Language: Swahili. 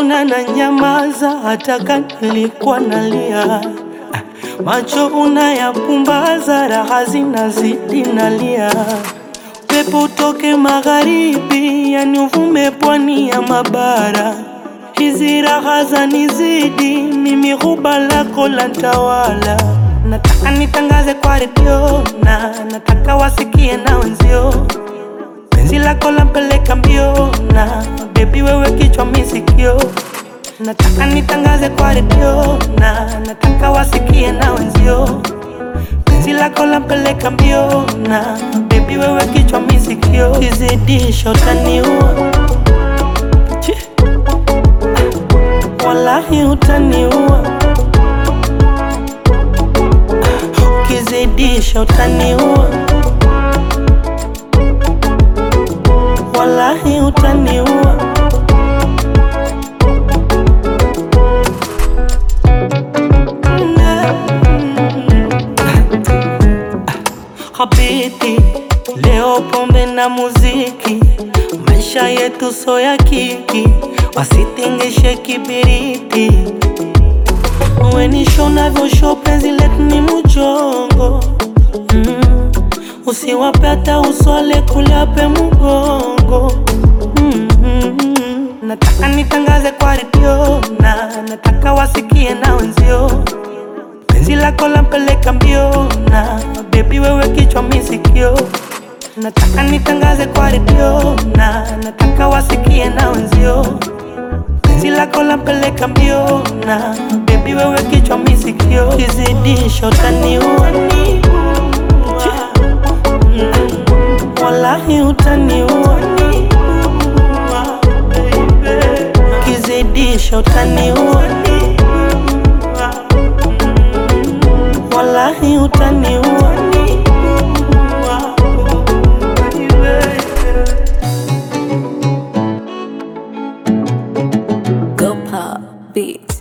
Ukiniona na nyamaza, hata kama nilikuwa nalia, macho unayapumbaza, raha zinazidi nalia. Pepo utoke magharibi, yani uvume pwani ya mabara. Hizi raha zanizidi, mimi huba lako la tawala. Nataka nitangaze kwa redio na nataka wasikie na wenzio penzi lako lampeleka mbio na bebi, wewe kichwa misikio. Nataka nitangaze kwa redio na nataka wasikie na wenzio penzi lako lampeleka mbio na bebi, wewe kichwa misikio. Kizidisho utaniua, Chi. wallahi utaniua, ukizidisha utaniua, wallahi utaniua. Habiti leo pombe na muziki, maisha yetu so ya kiki, wasitingishe kibiriti. Wenisho navyosho penzi letu ni mujongo mm. Usiwape hata uswale kulape mugongo mm -hmm. Nataka nitangaze kwa redio na nataka wasikie na wenzio penzi lako lampeleka mbio na bebi, wewe kichwa misikio. Nataka nitangaze kwa redio na nataka wasikie na wenzio penzi lako lampeleka mbio na bebi, wewe kichwa misikio. Kizidisho utaniua, Chi. Mm. wallahi utaniua, kizidisho utaniua, wallahi utaniua. Go pop beats.